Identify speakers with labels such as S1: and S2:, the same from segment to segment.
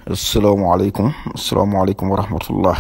S1: asalaamaaleykum asalaamaaleykum wa rahmatullah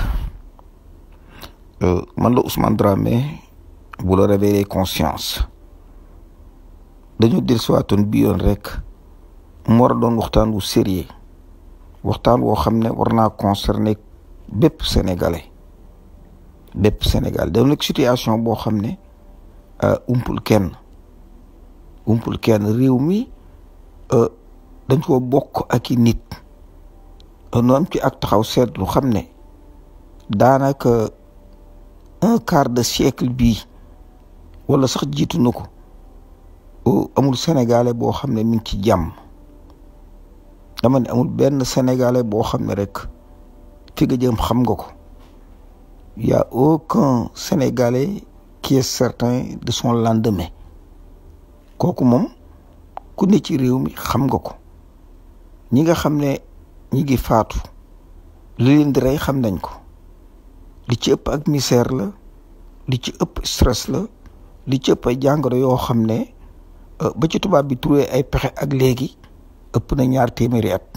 S1: man la Ousmane Dramé bu la réveiller conscience dañu del siwaatoon bi yoon rek mu war a doon waxtaan wu sérieux waxtaan woo xam ne war naa concerner bépp sénégalais bépp sénégalais da nekk situation boo xam ne umpul kenn umpul kenn réew mi dañ ko bokk ak i nit nu am ci ak taxaw seetlu xam ne daanaka un quart de siècle bii wala sax jiitu na ko amul sénégalais boo xam ne mi ngi ci jàmm dama ne amul benn sénégalais boo xam ne rek fi nga jëm xam nga ko y a aucun sénégalais qui est certain de son lendemain kooku moom ku ne ci réew mi xam nga ko ñi nga xam ne ñi ngi faatu li leen di rey xam nañ ko li ci ëpp ak misère la li ci ëpp stress la li ci ëpp ay jàngoro yoo xam ne ba ci tubaab bi trouvé ay pexe ak léegi ëpp na ñaar téeméeri at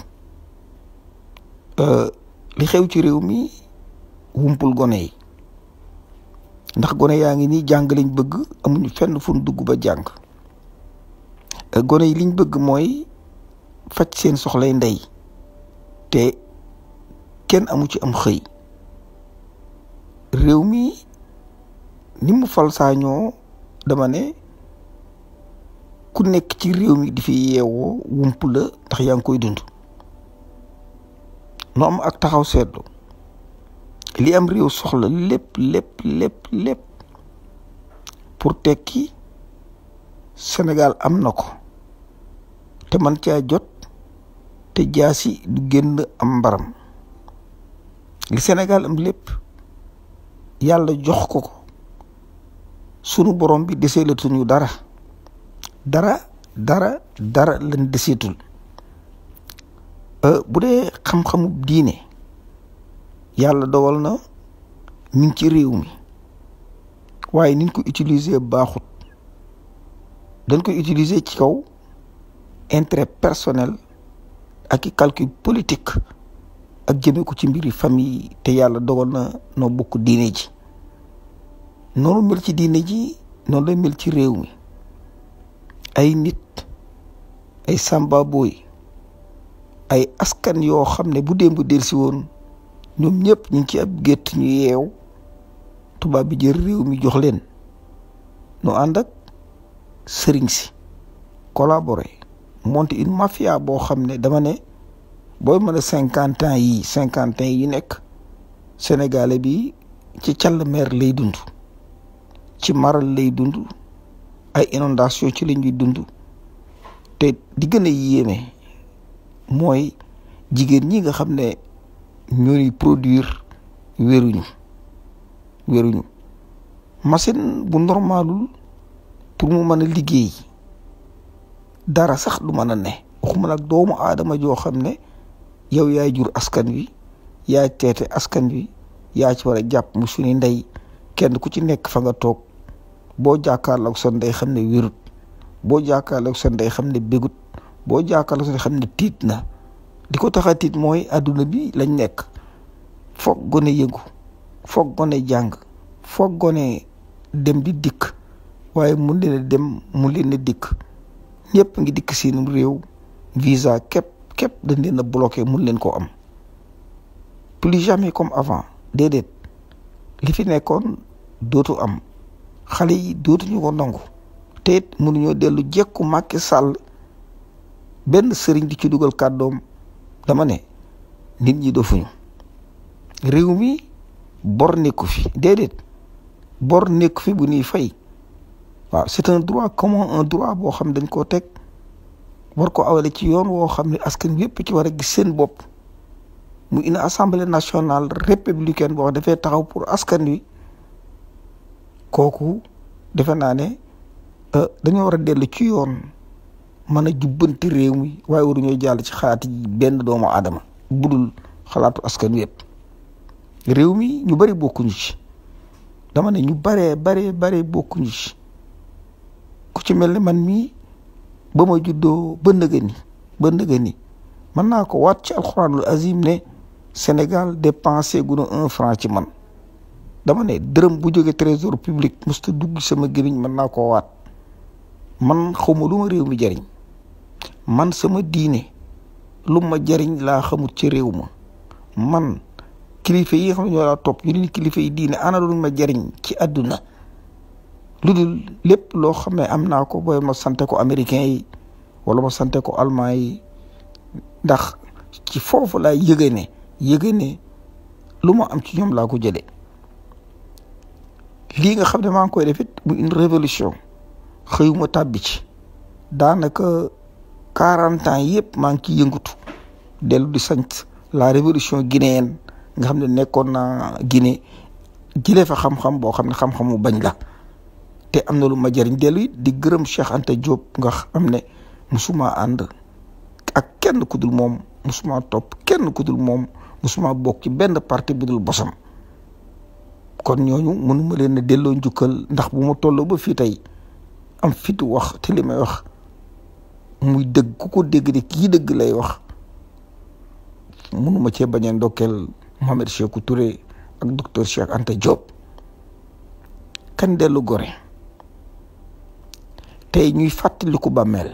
S1: li xew ci réew mi wumpul gone yi ndax gone yaa ngi nii jàng liñ bëgg amuñu fenn fu ñu dugg ba jàng gone yi liñ bëgg mooy faj seen soxlay ndey te kenn amu ci am xëy réew mi ni mu fal saañoo dama ne ku nekk ci réew mi di fi yeewoo wump la ndax yaa ngi koy dund no am ak taxaw seetlu li am réew soxla lépp lépp lépp lépp pour tekki Sénégal am na ko te man caa jot te jaasi du génn am mbaram li Sénégal am lépp yàlla jox ko ko sunu borom bi deseelatuñu dara dara dara dara lañ deseetul bu dee xam-xamu diine yàlla dogal na mi ngi ci réew mi waaye niñ ko utiliser baaxut dañ koy utiliser ci kaw intérêt personnel ak i calcul politique ak jëme ko ci mbiri famille te yàlla dogal na noo bokk diine ji noonu mel ci diine ji noonu lay mel ci réew mi ay nit ay samba booy ay askan yoo xam ne bu démb delsi woon ñoom ñëpp ñu ngi ci ab gétt ñu yeew tubaab bi jël réew mi jox leen nu ànd ak sëriñ si collaborer monter une mafia boo xam ne dama ne booy mën a cinquante ans yi cinquante ans yi nekk sénégalais bi ci càll mer lay dund ci maral lay dund ay inondation ci la ñuy dund te di gën a yéeme mooy jigéen ñi nga xam ne ñooy produire wéruñu wéruñu machine bu normalul pour mu mën a liggéey dara sax du mën a ne waxuma nag doomu aadama joo xam ne yow yaay jur askan wi yaay teete askan wi yaa ci war a jàpp mu suñu ndey kenn ku ci nekk fa nga toog boo jàkkaarloog sa ndey xam ne wérut boo jàkkaarloog sa ndey xam ne bégut boo jàkkaarloog sa ndey xam ne tiit na di ko tax a tiit mooy adduna bi lañ nekk foog gone yëngu foog gone jàng foog gone dem di dikk waaye mun leen a dem mun leen a dikk ñëpp ngi dikk seenum réew visa képp képp dañ leen a bloqué mun leen koo am plus jamais comme avant déedéet li fi nekkoon dootu am xale yi dootuñu ko nangu te it mënuñoo dellu jekku Macky Sall benn sëriñ di ci dugal kàddoom dama ne nit ñi dofuñu réew mi bor nekku fi déedéet bor nekku fi bu ñuy fay waaw c'est un droit commun un droit boo xam dañ koo teg war ko awale ci yoon woo xam ne askan yépp ci war a gis seen bopp mu une assemblée nationale républicaine boo xam dafay taxaw pour askan wi kooku defe naa ne dañoo war a dellu ci yoon mën a jubbanti réew mi waaye waruñoo jàll ci xalaat yi benn doomu aadama budul xalaatu askan wi yëpp réew mi ñu bari bokkuñu ci dama ne ñu baree baree baree bokkuñu ci ku ci mel ne man mii ba ma juddoo ba nëga ni ba nëga ni mën naa ko waat ci alxuraanul azim ne Sénégal dépensé gu na un franc ci man dama ne dërëm bu jóge trésor public musta dugg sama gémmiñ mën naa koo waat man xawma lu ma réew mi jariñ man sama diine lu ma jariñ laa xamut ci réew ma man kilifa yi nga xam ne ñoo laa topp ñu ni kilifa yi diine ana lu ma jariñ ci àdduna lu dul lépp loo xam ne am naa ko booy ma sante ko américain yi wala ma sante ko allemand yi ndax ci foofu laa yëge ne yëge ne lu ma am ci ñoom laa ko jëlee lii nga xam ne maa ngi koy def it mu une révolution xëyuma tàbbi ci daanaka quarante ans yëpp maa ngi ciy yëngatu dellu di sant la révolution guinéenne nga xam ne nekkoon naa Guinée jëlee fa xam-xam boo xam ne xam-xamu bañ la te am na lu ma jëriñ dellu it di gërëm Cheikh Anta Diop nga xam ne musuma ànd ak kenn ku dul moom musuma topp kenn ku dul moom musuma bokk ci benn parti bu dul bosam kon ñooñu mënuma leen a delloo njukkal ndax bu ma tolloo ba fii tey am fit wax te li may wax muy dëgg ku ko dégg de kii dëgg lay wax mënuma cee bañ a ndokkeel Mohamed Sékou Touré ak docteur Cheikh Anta Diop kan dellu gore tey ñuy fàttaliku bàmmeel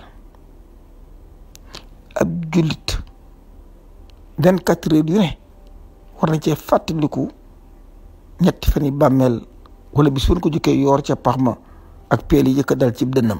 S1: ab jullit vingt quatre heures yu ne war na cee fàttaliku ñetti fan yi bàmmeel wala bis bu ko jukkee yoor ca pax ma ak peel yi yëkk dal ci dënnam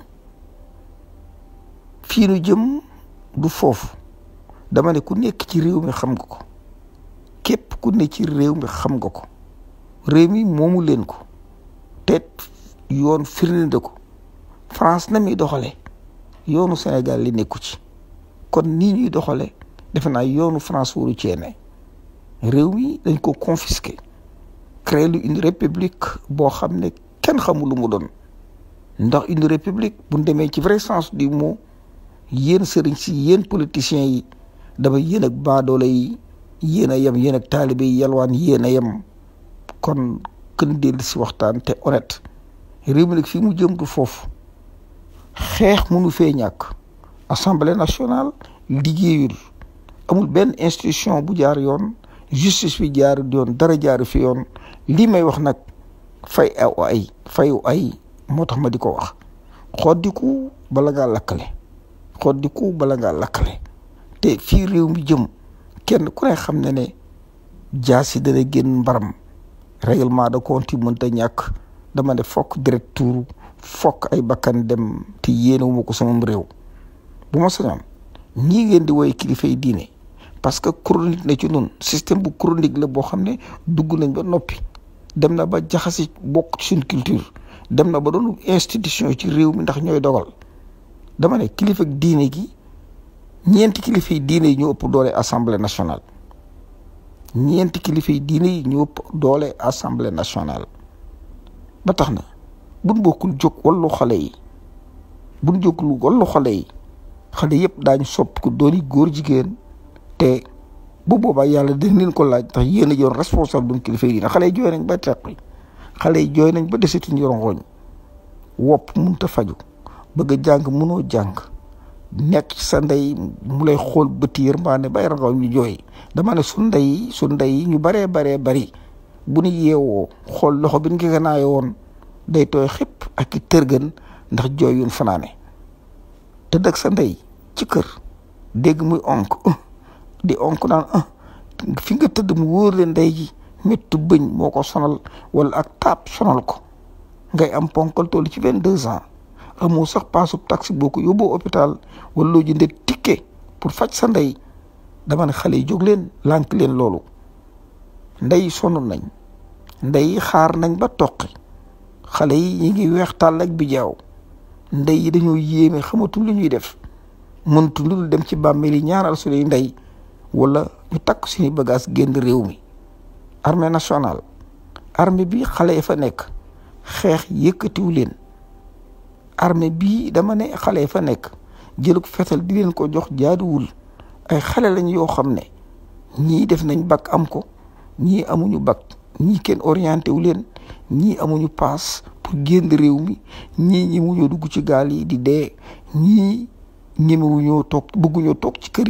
S1: fii nu jëm du foofu dama ne ku nekk ci réew mi xam nga ko képp ku ne ci réew mi xam nga ko réew mi moomu leen ko te yoon firnde ko France na muy doxale yoonu Sénégal li nekku ci kon nii ñuy doxale defe naa yoonu France waru cee ne réew mi dañ ko confisqué créé lu une république boo xam ne kenn xamul lu mu doon ndax une république bu ñu demee ci vrai sens du mot yéen sëriñ si yéen politiciens yi dama yéen ak baadoole yi yéen a yem yéen ak taalibe yi yalwaan yéen a yem kon kën dellu si waxtaan te honnête réew mi nag fii mu jëm du foofu xeex mënu fee ñàkk assemblée nationale liggéeyul amul benn institution bu jaar yoon justice bi jaar yoon dara jaar fi yoon lii may wax nag fay aw ay fayu ay moo tax ma di ko wax xoddiku bala ngaa lakkale xoddiku bala ngaa lakkale te fii réew mi jëm kenn ku ne xam ne ne jaasi dana génn mbaram règlement de compte yi mënta ñàkk dama ne fokk direct tuuru fokk ay bakkan dem te yéenewuma ko sama réew bu ma sañoon ñii ngeen di woy kilifa yi diine parce que chronique na ci noonu système bu chronique la boo xam ne dugg nañ ba noppi dem na ba jaxasi bokk ci suñ culture dem na ba doon institution ci réew mi ndax ñooy dogal dama ne kilifa diine gi ñeenti kilifa yi diine yi ñu ëpp doole assemblée nationale ñeenti kilifa yi diine yi ñu ëpp doole assemblée nationale ba tax na buñ bokkul jóg wallu xale yi buñ jógul wallu xale yi xale yëpp daañu sopp ko dooni góor jigéen te bu boobaa yàlla dina leen ko laaj ndax yéen a yor responsable duñ kilifa yi diine xale yi jooy nañ ba teqi xale yi jooy nañ ba desetuñ yorongooñ wopp munta faju bëgg a jàng munoo jàng nekk ci sa ndey mu lay xool bëti yërmaane bay rangaw ñu jooy dama ne su ndey su ndey ñu baree baree bari bu ñu yeewoo xool loxo bi ñu ko gënaayoo woon day tooy xëpp ak i tërgën ndax jooy yuñ fanaane te dëgg sa ndey ci kër dégg muy onk di onk naan fi nga tëdd mu wóor leen ndey ji méttu bëñ moo ko sonal wala ak taab sonal ko ngay am ponkal toll ci vingt deux ans amoo sax paasub taxi boo ko yóbboo hôpital wala loo jëndee ticket pour faj sa ndey dama ne xale yi jóg leen lànk leen loolu ndey sonn nañ ndey xaar nañ ba toqi xale yi ñi ngi weex tàll ak bi jaaw ndey yi dañoo yéeme xamatul lu ñuy def mëntu lu dul dem ci bàmmeel yi ñaaral suñuy ndey wala ñu takk suñuy bagage génn réew mi armée nationale armée bi xale yi fa nekk xeex yëkkatiw leen armée bii dama ne xale yi fa nekk jël ko fetal di leen ko jox jaaduwul ay xale lañ yoo xam ne ñii def nañ bac am ko ñii amuñu bac ñii kenn orienté wu leen ñii amuñu paas pour génn réew mi ñii ñi muñoo dugg ci gaal yi di dee ñii ñemewuñoo toog bëgguñoo toog ci kër yi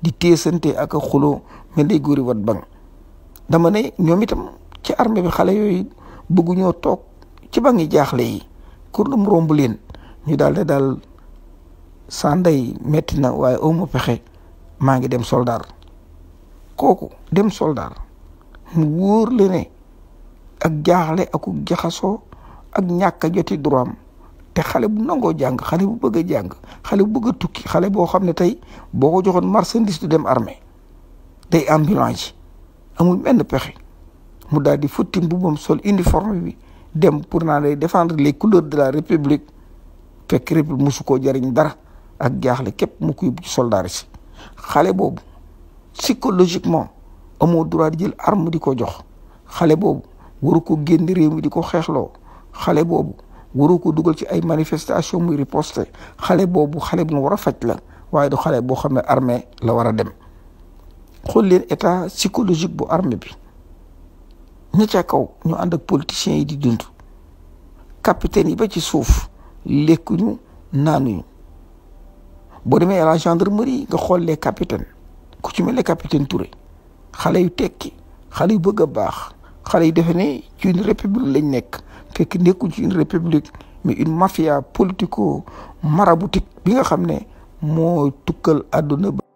S1: di teesante ak a xuloo mel day góori wat bang dama ne ñoom itam ci armée bi xale yooyu bëgguñoo toog ci bangi jaaxle yi kur dum romb leen ñu daal de daal saa ndey metti na waaye awma pexe maa ngi dem soldaar kooku dem soldaar mu wóor le ne ak jaaxle ak jaxasoo ak ñàkk a joti droit am te xale bu nangoo jàng xale bu bëgg a jàng xale bu bëgg a tukki xale boo xam ne tey boo ko joxoon marchandise du dem armée day ambulance amul benn pexe mu daal di futti mbubam sol uniforme bi dem pour naa lay défendre les couleurs de la république fekk république musu koo jariñ dara ak jaaxle képp mu ko yóbbu ci soldat si xale boobu psychologiquement amoo droit di jël arme di ko jox xale boobu waru ko génn réew mi di ko xeexloo xale boobu waru ko dugal ci ay manifestation muy riposte xale boobu xale bu war a faj la waaye du xale boo xam ne armée la war a dem xool leen état psychologique bu armée bi ña ca kaw ñu ànd ak politiciens yi di dund capitaine yi ba ci suuf lekkuñu naanuñu boo demee à la gendarmerie nga xool les capitaines ku ci mel ne capitaine Touré xale yu tekki xale yu bëgg a baax xale yu defe ne ci une république lañ nekk fekk nekkuñ ci une république mais une mafia politico maraboutique bi nga xam ne moo tukkal àdduna ba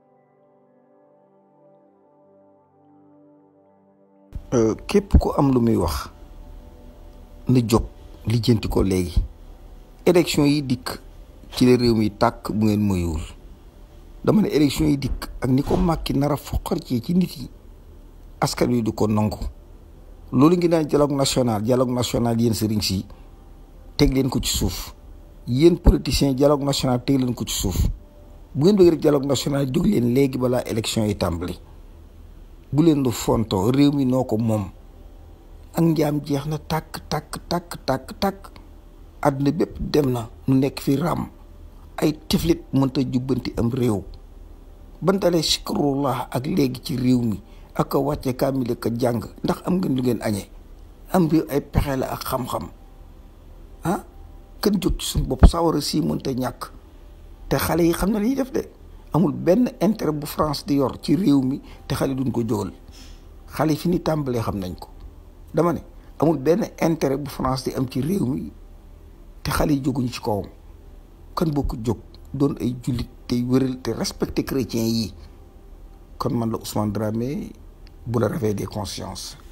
S1: képp ku am lu muy wax na jóg lijjanti ko léegi élection yi dikk ci la réew mi tàkk bu ngeen moyuwul dama ne élection yi dikk ak ni ko màkki nar a foqar ci ci nit yi askan wi du ko nangu loolu ngi naan dialogue national dialogue national yéen sëriñ si teg leen ko ci suuf yéen politiciens dialogue national teg leen ko ci suuf bu ngeen bëgg rek dialogue national jóg leen léegi balaa élection yi tàmbali bu leen lu fonto réew mi noo ko moom ak njaam jeex na tàkk tàkk tàkk tàkk tàkk àdduna bépp dem na nu nekk fi ram ay tiflit mënta jubbanti am réew bantalee sikrullah ak léegi ci réew mi ak a wàcce kaamil ak a jàng ndax am ngeen lu ngeen añee am réew ay pexe la ak xam-xam ah kën jóg ci suñu bopp sawara si mënta ñàkk te xale yi xam na li ñuy def de amul benn intérêt bu France di yor ci réew mi te xale duñ ko jógal xale yi fi ni tàmbalee xam nañ ko dama ne amul benn intérêt bu France di am ci réew mi te xale yi jóguñu ci kawam kan bokk jóg doon ay jullit tey wéral te respecté chrétiens yi kon man la Ousmane Dramé bu la réveil des consciences